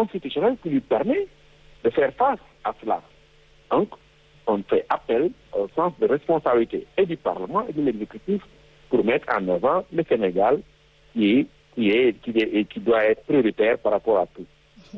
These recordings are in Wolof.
constitutionnelle qui lui permet de faire face à cela. Donc, on fait appel au sens de responsabilité et du Parlement et de l'exécutif pour mettre en avant le Sénégal qui est, qui est, qui est, qui doit être prioritaire par rapport à tout.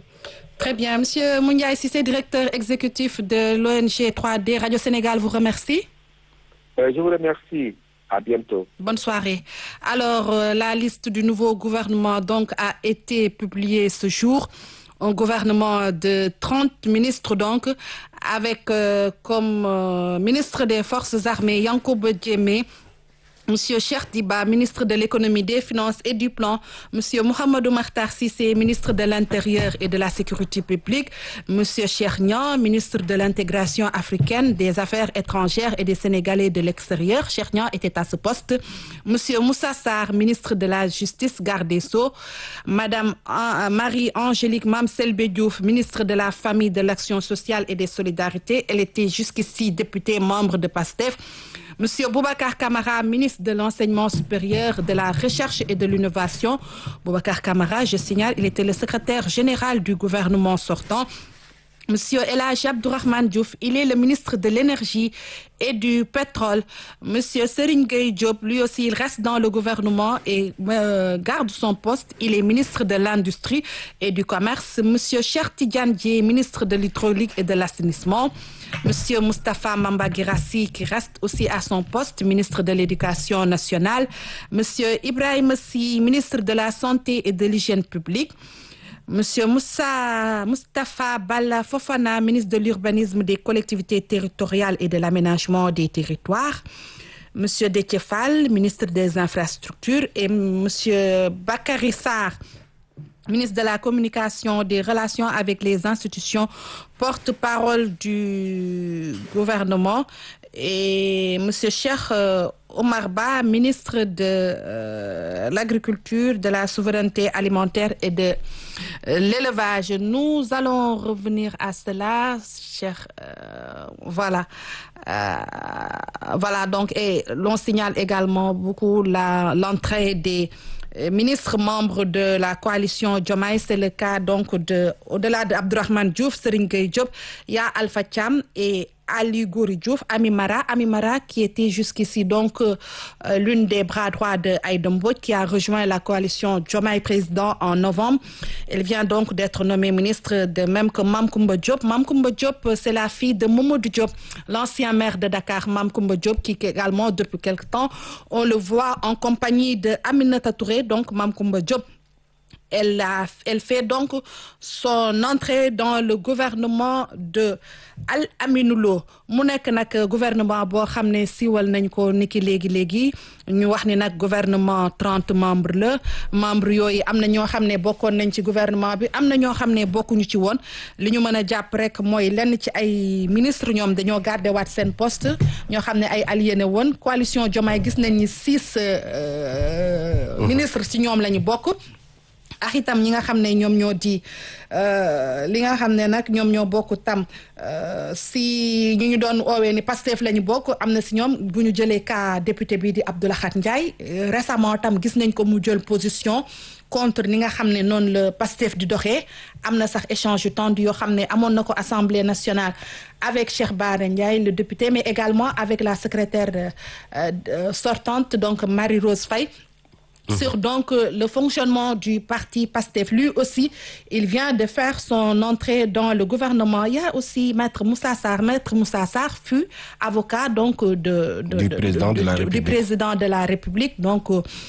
Très bien. Monsieur Mouniaï Sissé, directeur exécutif de l'ONG 3D Radio Sénégal, vous remercie. Euh, je vous remercie. À bientôt. Bonne soirée. Alors, euh, la liste du nouveau gouvernement donc a été publiée ce jour. Un gouvernement de 30 ministres donc, avec euh, comme euh, ministre des Forces armées Yankoub Djemé, Monsieur Cheikh Diba, ministre de l'économie, des finances et du plan, Monsieur Mohamedou Makhtar Sissé, ministre de l'Intérieur et de la Sécurité publique, Monsieur Cheikh Nian, ministre de l'intégration africaine, des affaires étrangères et des Sénégalais de l'extérieur. Cheikh Nian était à ce poste. Monsieur Moussa Sarr, ministre de la Justice, garde des Sceaux, Madame euh, Marie-Angélique Mamselbe Diouf, ministre de la Famille, de l'Action sociale et des Solidarités. Elle était jusqu'ici députée membre de PASTEF. Monsieur Boubacar Camara, ministre de l'Enseignement supérieur, de la Recherche et de l'Innovation. Boubacar Camara, je signale, il était le secrétaire général du gouvernement sortant. Monsieur Elhaj Abdourahmane Diouf, il est le ministre de l'Énergie et du Pétrole. Monsieur Serigne Gueye Diop, lui aussi, il reste dans le gouvernement et euh, garde son poste. Il est ministre de l'Industrie et du Commerce. Monsieur Cheikh Tidiane Dièye, ministre de l'Hydraulique et de l'Assainissement. Monsieur Moustapha Mamba Guirassi, qui reste aussi à son poste, ministre de l'Éducation nationale. Monsieur Ibrahim Sy, ministre de la Santé et de l'Hygiène publique. Monsieur Moussa Moustapha Balla Fofana, ministre de l'Urbanisme, des collectivités territoriales et de l'aménagement des territoires. Monsieur Détiefal, ministre des Infrastructures. Et Monsieur Bakary Sarr, ministre de la Communication, des Relations avec les institutions, porte-parole du gouvernement. Et Monsieur Cheikh euh, Omar Ba, ministre de euh, l'Agriculture, de la Souveraineté alimentaire et de euh, l'élevage. Nous allons revenir à cela, cher. voilà. voilà, donc, et l'on signale également beaucoup l'entrée des ministres membres de la coalition Diomaye, c'est le cas donc de, au-delà d'Abdourahmane Diouf, Serigne Gueye Diop, il y a Alpha Thiam et Ali Gouri Diouf, Amimara, Amimara qui était jusqu'ici donc euh, l'une des bras droits de Aïdombo qui a rejoint la coalition Diomaye président en novembre. Elle vient donc d'être nommée ministre de même que Mamkoumba Diop. Mamkoumba Diop, c'est la fille de Mamadou Diop, l'ancien maire de Dakar, Mamkoumba Diop, qui également depuis quelque temps, on le voit en compagnie de Aminata Touré, donc Mamkoumba Diop elle, a, elle fait donc son entrée dans le gouvernement de Al Aminoulo mu nekk nag gouvernement boo xam ne siiwal nañ ko niki léegi léegi ñu wax ni nag gouvernement trente membres la membres yooyu am na ñoo xam ne bokkoon nañ ci gouvernement bi am na ñoo xam ne bokkuñu ci woon li ñu mën a jàpp rek mooy lenn ci ay ministre ñoom dañoo garder waat seen poste ñoo xam ne ay aliéné woon coalition Diomaye gis nañ ni six ministres ci ñoom la ñu bokk ak itam ñi nga xam ne ñoom ñoo di li nga xam ne nag ñoom ñoo bokk tam si ñu ñu doon oowee ni Pastef la ñu bokk am na si ñoom bu ñu jëlee cas député bii di Abdoulahat Ndiaye récemment tam gis nañ ko mu jël position contre ni nga xam ne noonu la Pastef di doxee am na sax échange yu tendu yoo xam ne amoon na ko Assemblée nationale avec Cheikh Bara Ndiaye le député mais également avec la secrétaire sortante donc Marie-Rose Faye sur donc le fonctionnement du parti PASTEF. Lui aussi, il vient de faire son entrée dans le gouvernement. Il y a aussi Maître Moussa Sarr. Maître Moussa Sarr fut avocat donc de, de, du, de, président de, la du République. président de la République. Donc,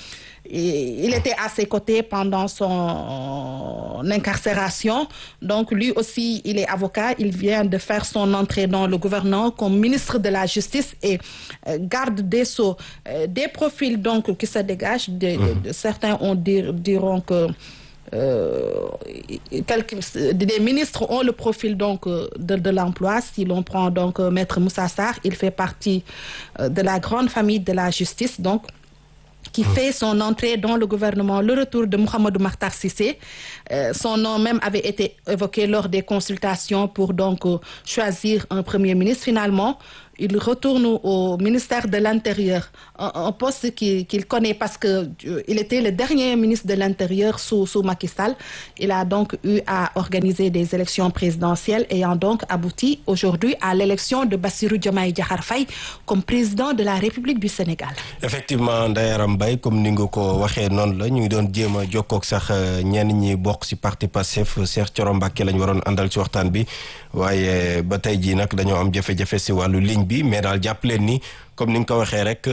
et il était à ses côtés pendant son incarcération. Donc, lui aussi, il est avocat. Il vient de faire son entrée dans le gouvernement comme ministre de la Justice et euh, garde des Sceaux. Euh, des profils donc qui se dégagent. De, de- certains ont dir- diront que euh, quelques- des ministres ont le profil donc euh, de, de l'emploi. Si l'on prend donc euh, Maître Moussa Sarr, il fait partie euh, de la grande famille de la justice. Donc, qui fait son entrée dans le gouvernement, le retour de Mohamedou Makhtar Sissé. Euh, son nom même avait été évoqué lors des consultations pour donc euh, choisir un premier ministre. Finalement, il retourne au ministère de l'Intérieur, un, un poste qu'il qu'il connaît parce que euh, il était le dernier ministre de l'Intérieur sous, sous Macky Sall. Il a donc eu à organiser des élections présidentielles ayant donc abouti aujourd'hui à l'élection de Bassirou Diomaye Diakhar Faye comme président de la République du Sénégal. effectivement Ndayaram Mbaye comme ni nga ko waxee noonu la ñu ngi doon jéem a jokkoog sax ñenn ñi bokk ci parti Pastef Cheikh Thioro Mbacké lañ waroon àndal ci waxtaan bi waaye ba tey jii nag dañoo am jafe-jafe ci wàllu ligne bi mais daal jàpp leen ni comme ni nga ko waxee rek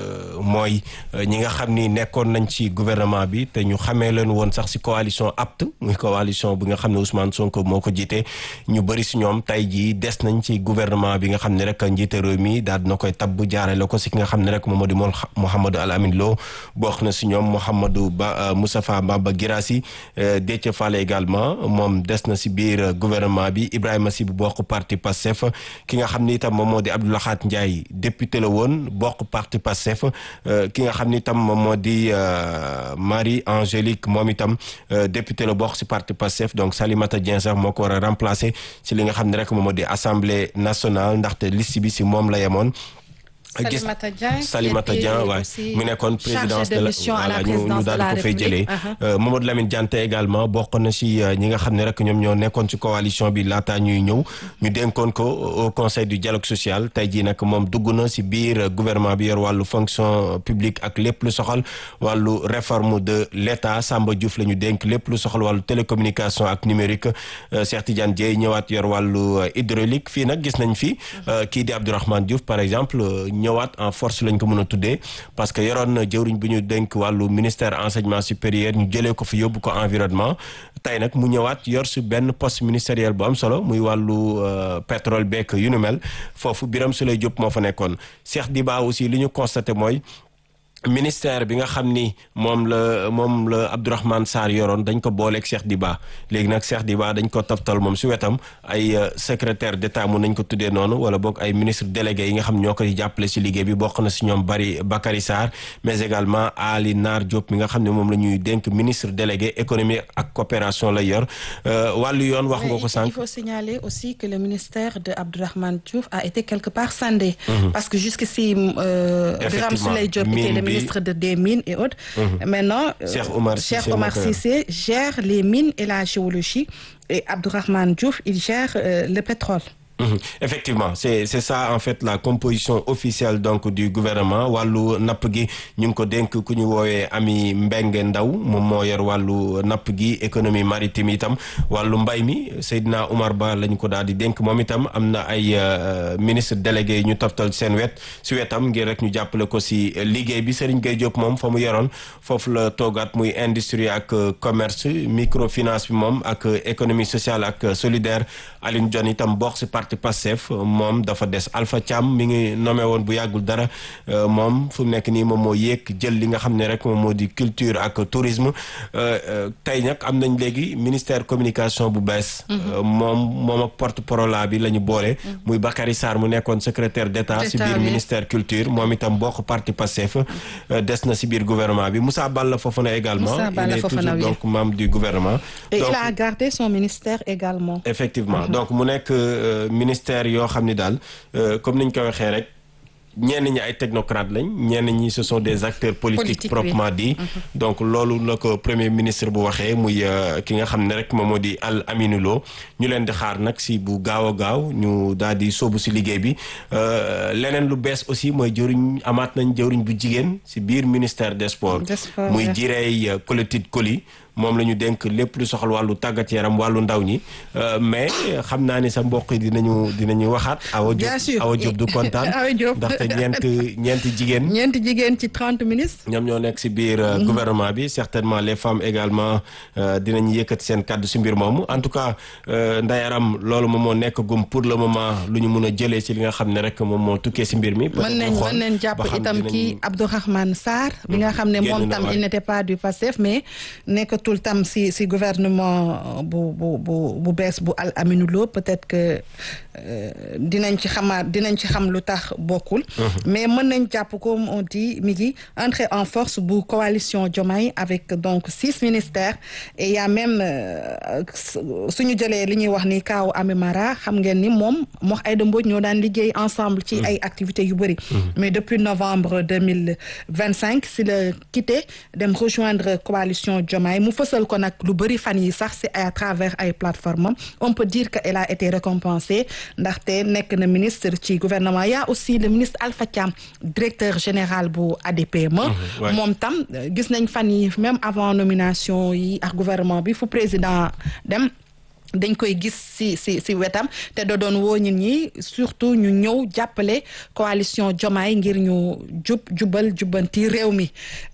mooy ñi nga xam ni nekkoon nañ ci gouvernement bi te ñu xamee leen woon sax ci coalition apte muy coalition bi nga xam ne Ousmane Sonko moo ko jiite ñu bëri ci ñoom tey jii des nañ ci gouvernement bi nga xam ne rek njiite réew mi daal dina koy tabb jaarale ko ci ki nga xam ne rek moom moo di moom Mouhamadou Al Amin Lo bokk na ci ñoom Mouhamadou Ba Moustapha Baba Guirassy Déthié Fall également moom des na ci biir gouvernement bi Ibrahima Sy bu bokk parti Pastef ki nga xam ni itam moom moo di Abdou Lakhat Ndiaye député la woon bokk parti Pastef ki nga xam ni itam moom moo di Marie Angélique moom itam député la bokk ci parti Pastef donc Salimata Dieng sax moo ko war a remplacer ci li nga xam ne rek moom moo di assemblée nationale ndaxte liste bi ci moom la yemoon. gis Salimata Dieng Salimata Dieng waaye mu nekkoon présidence de la voilà ñu ñu daal di ko fay jëlee Mamadou Lamine Diante également bokk na ci ñi nga xam ne rek ñoom ñoo nekkoon ci coalition bi laataa ñuy ñëw ñu dénkoon ko au conseil du dialogue social tey jii nag moom dugg na ci biir gouvernement bi yor wàllu fonction publique ak lépp lu soxal wàllu réforme de l'État Samba Diouf la ñu dénk lépp lu soxal wàllu télécommunication ak numérique Cheikh Tidiane Dièye ñëwaat yor wàllu hydraulique fii nag gis nañ fi kii di Abdourahmane Diouf par exemple ñëwaat en force lañ ko mën a tuddee parce que yoroon na jëwriñ bi ñu dénk wàllu ministère enseignement supérieur ñu jëlee ko fi yóbbu ko environnement tey nag mu ñëwaat yor si benn poste ministériel bu am solo muy wàllu pétrole beek yu nu mel foofu Birame Souleye Diop moo fa nekkoon Cheikh Diba aussi li ñu constaté mooy ministère bi nga xam ni moom la moom la Abdourahmane Sarr yoroon dañ ko booleeg Cheikh Diba léegi nag Cheikh Diba dañ ko toftal moom si wetam ay secrétaire d'état mun nañ ko tuddee noonu wala boog ay ministre délégué yi nga xam ñoo koy jàppale si liggéey bi bokk na si ñoom bari Bakary Sarr mais également Ali Nar Diop mi nga xam ne moom la ñuy dénk ministre délégué économie ak coopération lay yor wàllu yoon wax nga ko sànq. il faut signaler aussi que le ministère de Abdourahmane Diouf a été quelque part scindé. parce que jusqu'ici Birame Souleye Diop était le ministre de des mines et autres. Maintenant, Cheikh Omar Cissé, Cheikh Omar Cissé gère les mines et la géologie et Abdourahmane Diouf, il gère euh, le pétrole. Mmh. effectivement c'est c'est ça en fait la composition officielle donc du gouvernement wàllu napp gi ñu ngi ko dénk ku ñu woowee Ami Mbengue Ndaw moom moo yor wàllu napp gi économie maritime itam wàllu mbay mi Seydina Oumar Ba lañ ko daal di dénk moom itam am na ay ministre délégué yi ñu toftal seen wet si wetam ngir rek ñu jàppale ko si liggéey bi Serigne Gueye Diop moom fa mu yoroon foofu la toogaat muy industrie ak commerce microfinance bi moom ak économie sociale ak solidaire Aline Dione itam bokk si parti Pastef moom dafa des Alpha Thiam mi ngi nommé woon bu yàggul dara moom fu mu nekk nii moom moo yéeg jël li nga xam ne rek moom moo di culture ak tourisme tey nag am nañ léegi ministère communication bu bees moom moom ak porte-parole bi la ñu boole muy Bakary Sarr mu nekkoon secrétaire d'État si biir ministère culture moom itam bokk parti Pastef des na si biir gouvernement bi Moussa Balla Fofana également il est toujours donc membre du gouvernement et il a gardé son ministère également effectivement donc mu nekk ministère yoo xam ni daal comme niñ ko waxee rek ñenn ñi ay technocrates lañ ñenn ñi ce sont des acteurs politiques proprement dit donc loolu la ko premier ministre bu waxee muy ki nga xam ne rek moom moo di Al Aminou Lo ñu leen di xaar nag si bu gaaw a gaaw ñu daal di sóobu si liggéey bi leneen lu bees aussi mooy jëriñ amaat nañ jëriñ bu jigéen si biir ministère des sports muy jireey Colotide Coly moom la ñu dénk lépp lu soxal wàllu tàggat yaram wàllu ndaw ñi mais xam naa ni sa mbokk yi dinañu dinañu waxaat. Awa Diop Awa Diop du kontaan. ndaxte ñeent ñeenti jigéen. ñeenti jigéen ci trente ministres. ñoom ñoo nekk si biir gouvernement bi certainement les femmes également dinañu yëkkati seen kàddu si mbir moomu en tout cas ndayaram loolu moom moo nekk gum pour le moment lu ñu mun a jëlee si li nga xam ne rek moom moo tukkee si mbir mi. mën nañ mën nañ jàpp itam kii Abdourahmane Sarr. bi nga xam ne moom tam il n'était pas du Pastef mais nekk jotul tam si si gouvernement bu bu bu bu bees bu Al Aminou Lo peut-être que dinañ ci xamaat dinañ ci xam lu tax bokkul. mais mën nañ jàpp comme on dit mi ngi entrer en force bu coalition Diomaye avec donc six ministères et y a même suñu jëlee li ñuy wax ni kaaw Amimara xam ngeen ni moom mox Aïda Mbodj ñoo daan liggéey ensemble ci ay activités yu bëri. mais depuis novembre deux mille vingt cinq si la quitté dem rejoindre coalition Diomaye mu fësal ko nag lu bëri fan yi sax c'est à travers ay plateformes on peut dire que elle a été récompensée ndaxte nekk na ministre ci gouvernement y a aussi le ministre Alpha Thiam directeur général bu ADPME moom tam gis nañ fan yi même avant nomination yi ak gouvernement bi fu président dem dañ koy gis si si si wetam te da doon woo nit ñi surtout ñu ñëw jàppale coalition Diomaye ngir ñu jub jubal jubbanti réew mi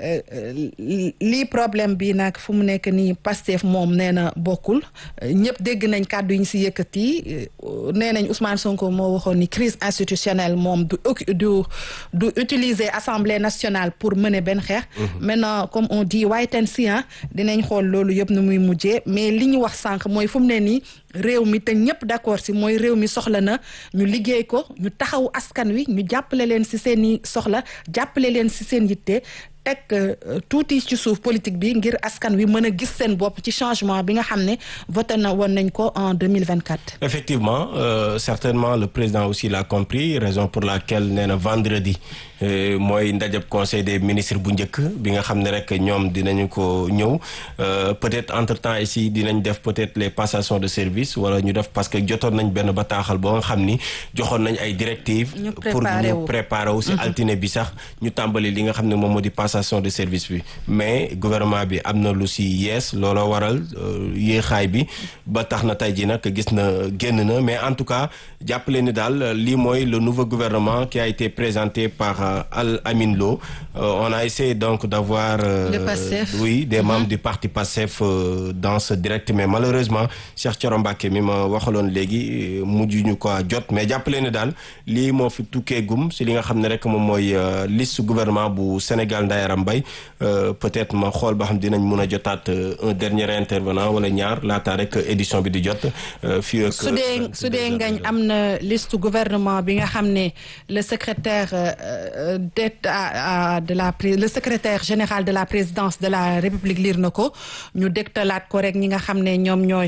lii problème bi nag fu mu nekk nii Pastef moom nee na bokkul ñëpp dégg nañ kàddu yi ñu si yëkkati nee nañ Ousmane Sonko moo waxoon ni crise institutionnelle moom du du du utiliser assemblée nationale pour mener benn xeex. maintenant comme on dit waaye ten si dinañ xool loolu yëpp nu muy mujjee mais li ñu wax sànq mooy fu mu ne nii réew mi te ñëpp d'accord si mooy réew mi soxla na ñu liggéey ko ñu taxaw askan wi ñu jàppale leen si seen i soxla jàppale leen si seen yitte teg tuuti ci suuf politique bi ngir askan wi mën a gis seen bopp ci changement bi nga xam ne voté na woon nañ ko en 2024 effectivement euh, certainement le président aussi l'a compris raison pour laquelle nee na vendredi mooy ndajab conseil des ministres bu njëkk bi nga xam ne rek ñoom dinañu ko ñëw peut-être entre temps ici dinañ def peut-être les passations de service wala ñu def parce que jotoon nañ benn bataaxal boo nga xam ni joxoon nañ ay directives pour ñu préparer aussi altine bi sax ñu tàmbali li nga xam ne moom moo di passation de service bi mais gouvernement bi am na lu si yees looloo waral yéexaay bi ba tax na tey ji nag gis na génn na mais en tout cas jàppale ni daal lii mooy le nouveau gouvernement qui a été présenté par Al Amin Lo on a essayé donc d'avoir oui des membres du parti Pastef dans ce direct mais malheureusement Cheikh Thioro Mbacké mi ma waxaloon léegi mujj ñu ko jot mais jàppale ni daal lii moo fi tukkee gum si li nga xam ne rek moom mooy liste gouvernement bu Sénégal Ndayaram Mbaye peut-être ma xool ba xam dinañ mun a jotaat un dernier intervenant wala ñaar laata rek édition bi di jot fii ak su dee su dee ngañ am na liste gouvernement bi nga xam ne le secrétaire d'état de la le secrétaire général de la présidence de la République liir na ko ñu dégtalaat ko rek ñi nga xam ne ñoom ñooy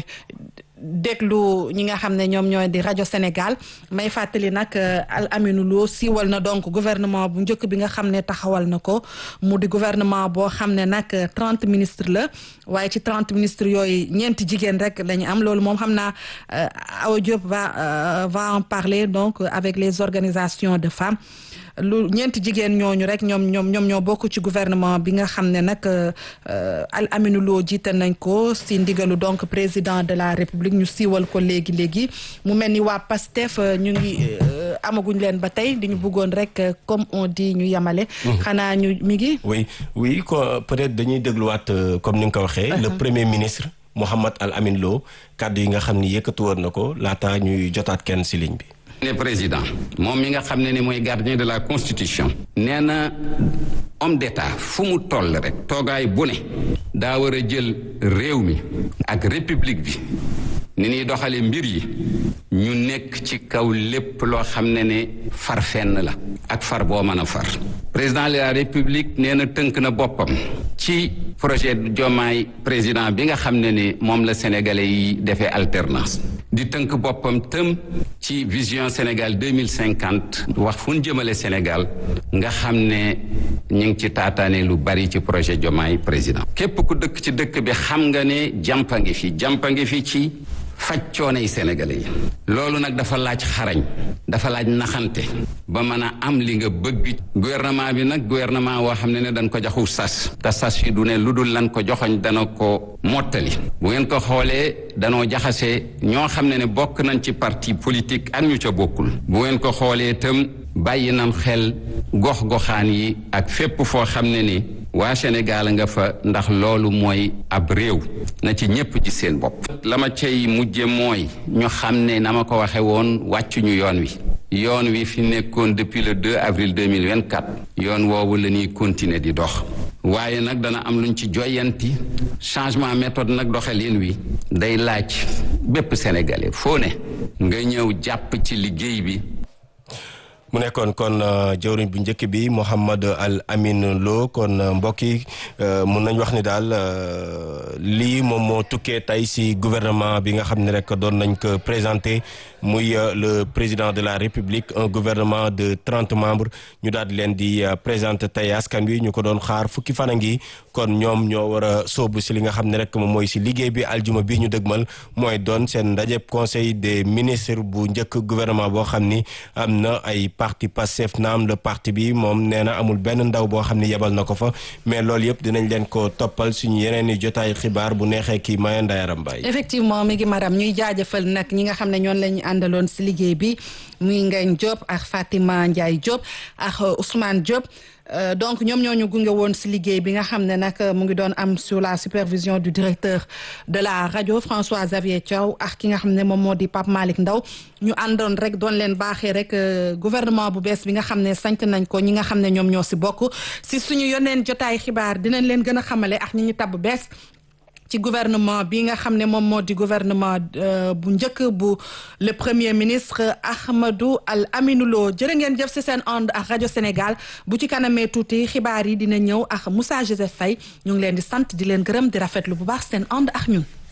déglu ñi nga xam ne ñoom ñooy di rajo Sénégal may fàttali nag Al Aminou Lo siiwal na donc gouvernement bu njëkk bi nga xam ne taxawal na ko mu di gouvernement boo xam ne nag trente ministres la waaye ci trente ministres yooyu ñeenti jigéen rek la ñu am loolu moom xam naa Awa Diop va va en parler donc avec les organisations de femmes lu ñeenti jigéen ñooñu rek ñoom ñoom ñoom ñoo bokk ci gouvernement bi nga xam ne nag Al Aminou Lo jiite nañ ko si ndigalu donc président de la République ñu siiwal ko léegi léegi mu mel ni waa PASTEF ñu ngi amaguñ leen ba tey di ñu bëggoon rek comme on dit ñu yemale. xanaa ñu mi ngi. oui oui ko peut-être dañuy dégluwaat comme ni nga ko waxee. le premier ministre Mohamed Al Amin Lo kàddu yi nga xam ni yëkkatu woon na ko laata ñuy jotaat kenn si ligne bi. ne président moom mi nga xam ne ni mooy gardien de la constitution nee na homme d'état fu mu toll rek toogaay bu ne daa war a jël réew mi ak république bi ni ñuy doxale mbir yi ñu nekk ci kaw lépp loo xam ne ne far fenn la ak far boo mën a far président de la république nee na tënk na boppam ci projet Diomaye président bi nga xam ne ni moom la sénégalais yi defee alternance di tënk boppam tëm ci vision Sénégal deux mille cinquante wax fu ñu jëmale Sénégal nga xam ne ñu ngi ci taataane lu bari ci projet Diomaye président képp ku dëkk ci dëkk bi xam nga ne jàmpa ngi fi jàmpa ngi fi ci faj coono yi sénégalais yi loolu nag dafa laaj xarañ dafa laaj naxante ba mën a am li nga bëgg gouvernement bi nag gouvernement woo xam ne ne dañ ko joxu sas te sas yi du ne lu dul lan ko joxoñ dana ko mottali bu ngeen ko xoolee danoo jaxase ñoo xam ne ne bokk nañ ci parti politique ak ñu ca bokkul bu ngeen ko xoolee itam bàyyi nam xel gox-goxaan yi ak fépp foo xam ne ni waa Sénégal nga fa ndax loolu mooy ab réew na ci ñépp ji seen bopp la ma cay mujje mooy ñu xam ne na ma ko waxe woon wàccuñu yoon wi yoon wi fi nekkoon depuis le 2 avril 2024 yoon woowu la ñuy continuer di dox waaye nag dana am luñ ci joyanti changement méthode nag doxalin wi day laaj bépp sénégalais foo ne nga ñëw jàpp ci liggéey bi mu nekkoon kon jëwriñ bu njëkk bi Mouhamed Al Amin Lo kon mbokk yi mun nañ wax ni daal lii moom moo tukkee tey si gouvernement bi nga xam ne rek doon nañ ko présenté muy le président de la république un gouvernement de trente membres ñu daal di leen di présenté tey askan wi ñu ko doon xaar fukki fan a ngi kon ñoom ñoo war a sóobu si li nga xam ne rek moom mooy si liggéey bi aljuma bi ñu dëgmal mooy doon seen ndajeb conseil des ministres bu njëkk gouvernement boo xam ni am na ay parti Pastef naam le parti bi moom nee na amul benn ndaw boo xam ni yebal na ko fa mais loolu yëpp dinañ leen ko toppal suñu yeneen i jotaay xibaar bu neexee kii Maya Ndayaram Mbaye effectivement mi ngi maram ñuy jaajëfal nag ñi nga xam ne ñoon lañu àndaloon si liggéey bi muy Ngagne Diop ak Fatima Ndiaye Diop ak Ousmane Diop Euh, donc ñoom ñoo ñu gunge woon si liggéey bi nga xam ne nag mu ngi doon am sur la supervision du directeur de la rajo François Xavier Thiaw ak ki nga xam ne moom moo di Pape Malick Ndaw ñu àndoon rek doon leen baaxee rek gouvernement bu bees bi nga xam ne sant nañ ko ñi nga xam ne ñoom ñoo si bokk si suñu yoneen jotaay xibaar dinañ leen gën a xamale ak ñi ñu tabb bees ci gouvernement bi nga xam ne moom moo di gouvernement bu njëkk bu le premier ministre Ahmadou Al Aminou Lo jërë ngeen jëf si seen ànd ak rajo Sénégal bu ci kanamee tuuti xibaar yi dina ñëw ak Moussa Joseph Faye ñu ngi leen di sant di leen gërëm di rafetlu bu baax seen ànd ak ñun.